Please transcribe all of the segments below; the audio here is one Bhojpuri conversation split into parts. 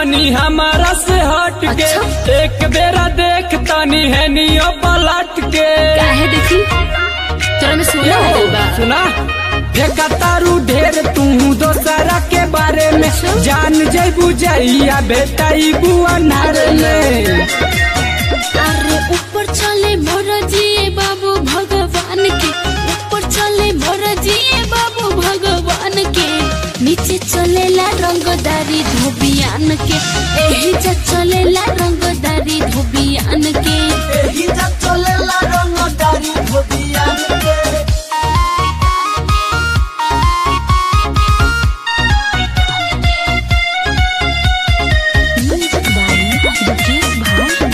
तानी हमारा से हट के अच्छा। एक बेरा देख तानी है नियो पलट के काहे देखी तोरा में सोना हो गइल बा सुना फेंका तारू ढेर तू दोसरा के बारे में अच्छा। जान जैबू जइया बेटा इबू अनार में अरे ऊपर चले मोर जिए बाबू भगवान के ऊपर चले मोर जिए बाबू भगवान के नीचे चलेला रंगदारी धोबियान के एही जा चलेला रंगदारी धोबियान के एही जब चलेला रंगदारी धोबियान के म्यूजिक बाय दुकेश भाई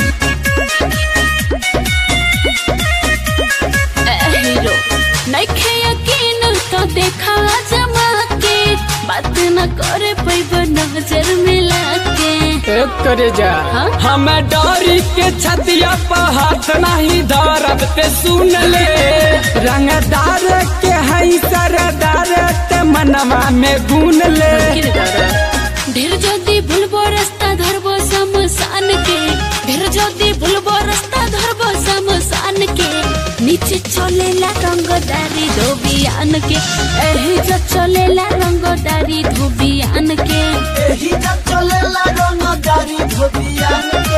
हीरो नइखे यकीन तो देखा जमा के बात न करे पैब नजर मिला के एक करे जा हाँ? हमें डरी के छतिया पर हाथ नहीं धरब ते सुन ले रंगदार के हई सरदार ते मनवा में गुन ले ढेर जदी भूलबो रास्ता धरबो शमशान के ढेर जदी भूलबो रास्ता धरबो शमशान के नीचे चलेला रंगदारी धोबियान के एही जो चलेला रंगदारी धोबियान के एही जब चलेला रंगदारी धोबियान के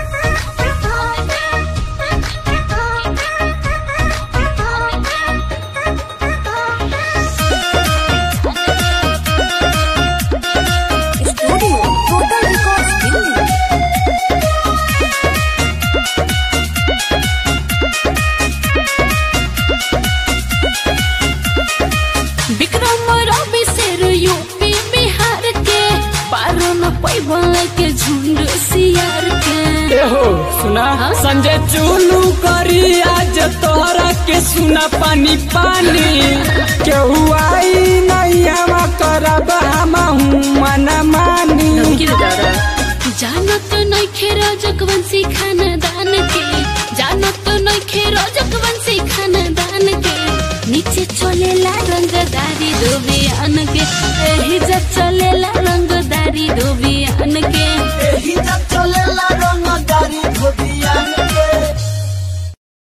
विक्रम रवि शेर यूपी बिहार के पारो न पैबल के झुंड सियार के एहो सुना हाँ? संजय चुलू करी आज तोहरा के सुना पानी पानी केहू आई नहीं हम करब हम मन मानी जानत नइखे रजकवंशी खानदान के जानत नइखे रजकवंशी खानदान के नीचे चलेला रंगदारी धोबियान के एही जब चलेला रंगदारी धोबियान